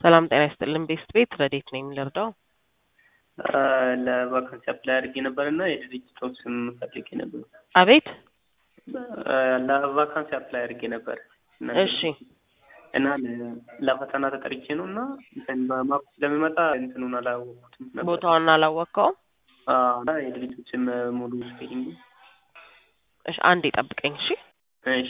ሰላም ጤና ይስጥልን። ቤስት ቤት ረዴት ነኝ ልርዳው? ለቫካንሲ አፕላይ አድርጌ ነበር እና የድርጅቱን ስም ፈልጌ ነበር። አቤት ለቫካንሲ አፕላይ አድርጌ ነበር እና እሺ እና ለ- ለፈተና ተጠርቼ ነው እና እንትን በማፕ ስለሚመጣ እንትኑን አላወቅኩትም ነበር። ቦታውን አላወቅከውም? አዎ፣ እና የድርጅቱ ስም ሙሉ ስፔሊንግ እሺ አንዴ ጠብቀኝ። እሺ እሺ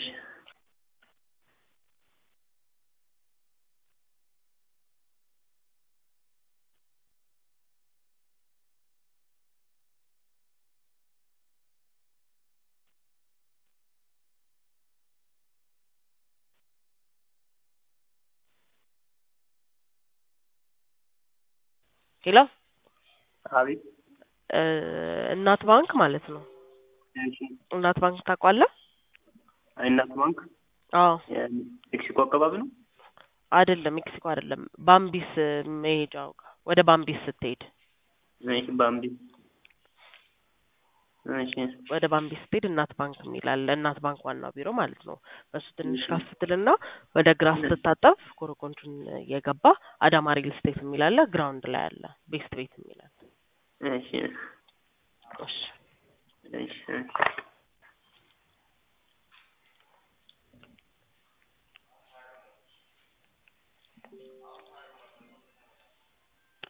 ሄሎ አቤት እ እናት ባንክ ማለት ነው። እሺ እናት ባንክ ታውቋለህ? እናት ባንክ አዎ ሜክሲኮ አካባቢ ነው። አይደለም፣ ሜክሲኮ አይደለም። ባምቢስ መሄጃው ጋር ወደ ባምቢስ ስትሄድ እሺ ባምቢ እሺ ወደ ባምቢስ ስትሄድ እናት ባንክ የሚል አለ። እናት ባንክ ዋናው ቢሮ ማለት ነው። በሱ ትንሽ ከፍ ስትልና ወደ ግራ ስትታጠፍ ኮረኮንቹን የገባ አዳማ ሪል ስቴት የሚል አለ። ግራውንድ ላይ አለ ቤስት ቤት የሚል አለ። እሺ እሺ እሺ